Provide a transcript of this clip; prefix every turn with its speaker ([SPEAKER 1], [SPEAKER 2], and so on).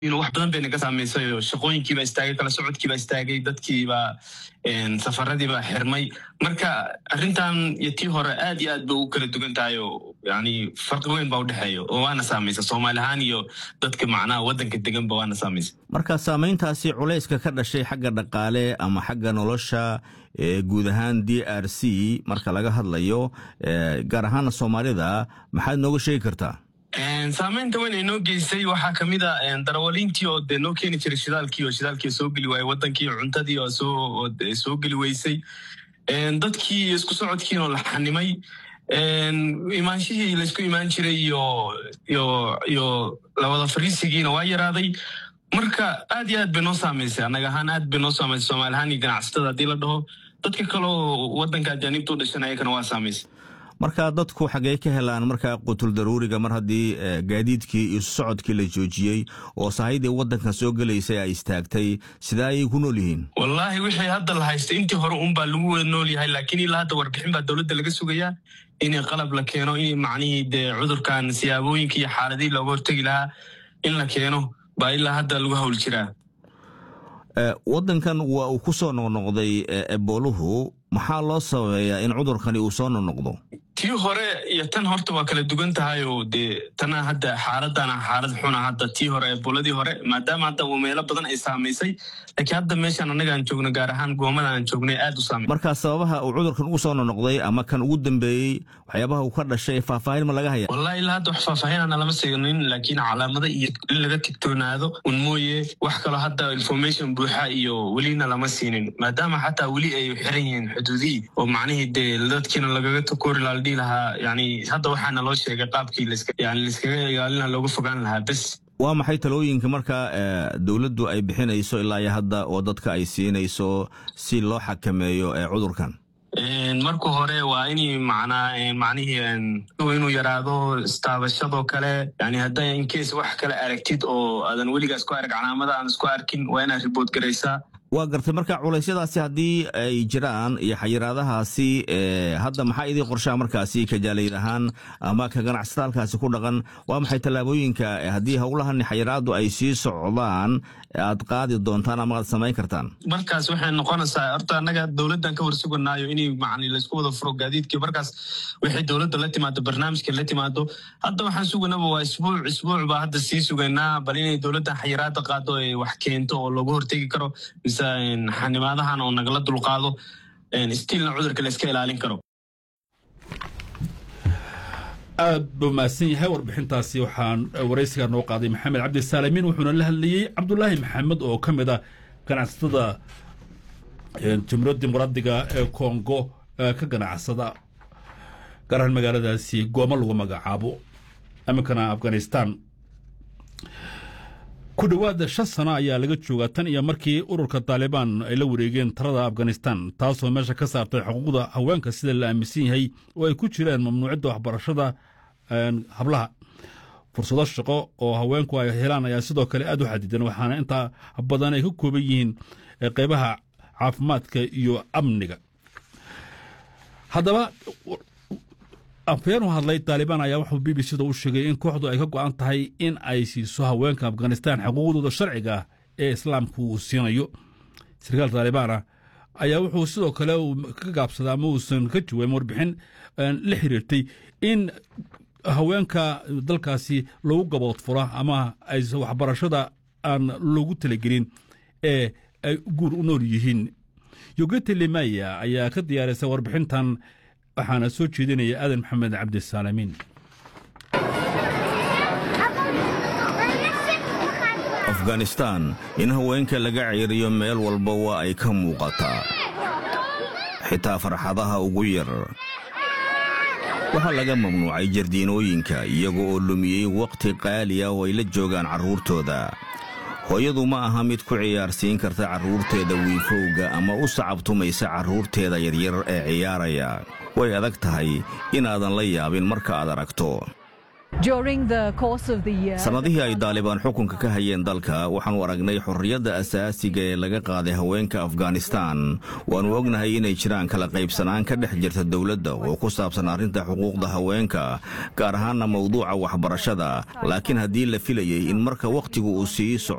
[SPEAKER 1] wax badan bay naga saamaysay oo shaqooyinkiibaa istaagay kala socodkiibaa istaagay dadkiibaa safaradiibaa xirmay marka arrintan iyo tii hore aad iyo aad bay ugu kala dugan tahay oo yani farqi weyn baa udhexeeya oo waana saamaysa soomaali ahaan iyo dadka macnaha waddanka deganba waana saamaysa
[SPEAKER 2] marka saamayntaasi culayska ka dhashay xagga dhaqaale ama xagga nolosha guud ahaan d r c marka laga hadlayo gaar ahaana soomaalida maxaad nooga sheegi kartaa
[SPEAKER 1] saamaynta weyn ay noo geysay waxaa kamid a darawaliintii oo dee noo keeni jiray shidaalkii oo shidaalkii soo geli waayey wadankii cuntadii oo soo geli weysay dadkii isku socodkiinoo la xanimay imaanshihii laysku imaan jiray iyo iyo iyo lawada fariisigiina waa yaraaday marka aad iyo aad bay noo saamaysay annaga ahaan aad bay noo saamaysay soomaali ahaan iyo ganacsatada haddii la dhaho dadka kaleo waddanka ajaanibta u dhashan ayakana waa saamaysay
[SPEAKER 2] marka dadku xaggee ka helaan markaa qutul daruuriga mar haddii gaadiidkii iyo socodkii la joojiyey oo sahaydii waddankan soo gelaysay ay istaagtay sidee ayay ku nool yihiin
[SPEAKER 1] wallaahi wixii hadda la haystay intii hore unbaa lagu wada nool yahay laakiin ilaa hadda warbixin baa dowladda laga sugayaa in qalab la keeno in macnihii dee cudurkan siyaabooyinka iyo xaaladihii looga hortegi lahaa in la keeno baa ilaa hadda lagu hawl jiraa
[SPEAKER 2] waddankan waa uu ku soo noqnoqday ebooluhu maxaa loo sababeeyaa in cudurkani uu soo noqnoqdo
[SPEAKER 1] tii hore iyo tan horta waa kala dugan tahay oo dee tana hadda xaaladana xaalad xuna hadda tii hore eebooladii hore maadaama hadda meelo badan ay saamaysay laakiin hadda meeshaan annaga aan joogno gaar ahaan goomada aan joognay aad u saamay
[SPEAKER 2] marka sababaha uu cudurkan ugu soo noqnoqday ama kan ugu dambeeyey waxyaabaha uu ka dhashay faahfaahin ma laga haya
[SPEAKER 1] wallahi ilaa hadda wax faahfaahinana lama siinin laakiin calaamada iyo in laga tigtoonaado un mooye wax kaloo hadda information buuxa iyo welina lama siinin maadaama xataa weli ay xiran yihiin xuduudihii oo macnihii dee dadkiina lagaga takoori laa ladhihi lahaa yani hadda waxaana loo sheegay qaabkii yani laiskaga ilaalina looga fogaan lahaa bes
[SPEAKER 2] waa maxay talooyinka marka dowladdu ay bixinayso ilaa iyo hadda oo dadka ay siinayso si loo xakameeyo cudurkan
[SPEAKER 1] marka hore waa in macnaa macnihii inuu yaraado istaabashadoo kale yani hadda incase wax kale aragtid oo aadan weligaas ku arag calaamada aan isku arkin waa inaad ribood garaysaa
[SPEAKER 2] waa gartay marka culeysyadaasi haddii ay jiraan iyo xayiraadahaasi hadda maxaa idii qorshaha markaasi kajaalayd ahaan ama ka ganacsata halkaasi ku dhaqan waa maxay tallaabooyinka haddii howlahani xayiraadu ay sii socdaan aad qaadi doontaan ama aad samayn kartaan
[SPEAKER 1] markaas waxay noqonaysaa horta annaga dowladdan ka warsuganaayo inay macni laysku wada furo gaadiidkii markaas waxay dowladda la timaado barnaamijka la timaado hadda waxaan suganaba waa isbuuc isbuuc baa hadda sii sugaynaa bal inay dowladdan xayiraada qaado ay wax keento oo looga hortegi karo mise xanimaadahan oo nagala dulqaado stiilna cudurka la iska ilaalin karo
[SPEAKER 3] aad buu mahadsan yahay warbixintaasi waxaan waraysigaa noo qaaday maxamed cabdisaalimiin wuxuuna la hadlayey cabdulaahi maxamed oo ka mid ah ganacsatada jumhuuriyadda dimuqraadiga ee kongo ka ganacsada gaar ahaan magaaladaasi gooma lagu magacaabo iminkana afghanistan ku dhowaada shan sano ayaa laga joogaa tan iyo markii ururka taalibaan ay la wareegeen talada afghanistan taasoo meesha ka saartay xuquuqda haweenka sida la aaminsan yahay oo ay ku jiraan mamnuucidda waxbarashada hablaha fursado shaqo oo haweenku ay helaan ayaa sidoo kale aad u xadidan waxaana intaa badan ay ka kooban yihiin qeybaha caafimaadka iyo amniga haddaba afhayeen u hadlay taalibaan ayaa wuxuu b b c da u sheegay in kooxdu ay ka go'an tahay in ay siiso haweenka afghanistan xuquuqdooda sharciga ah ee islaamku uu siinayo sarkaal taalibaana ayaa wuxuu sidoo kale ka gaabsaday ama uusan ka jawaabin warbixin la xiriirtay in haweenka dalkaasi lagu gabood fura ama ay waxbarashada aan loogu talagelin ee ay guur u nool yihiin yogete limaya ayaa ka diyaarisay warbixintan waxaana soo jeedinaya aadan maxamed cabdisaalamiin
[SPEAKER 2] afghanistan in haweenka laga ceeriyo meel walba waa ay ka muuqataa xitaa farxadaha ugu yar waxaa laga mamnuucay jardiinooyinka iyaga oo lumiyey wakhti qaali ah oo ay la joogaan carruurtooda hooyadu ma aha mid ku ciyaarsiin karta carruurteeda wiifowga ama u sacabtumaysa carruurteeda yaryar ee ciyaaraya way adag tahay inaadan la yaabin marka aad aragto sannadihii ay daalibaan xukunka ka hayeen dalka waxaannu aragnay xorriyadda asaasiga ee laga qaaday haweenka afghanistan waannu ognahay inay jiraan kala qaybsanaan ka dhex jirta dowladda oo ku saabsan arrinta xuquuqda haweenka gaar ahaanna mawduuca waxbarashada laakiin haddii la filayey in marka wakhtigu uu sii soco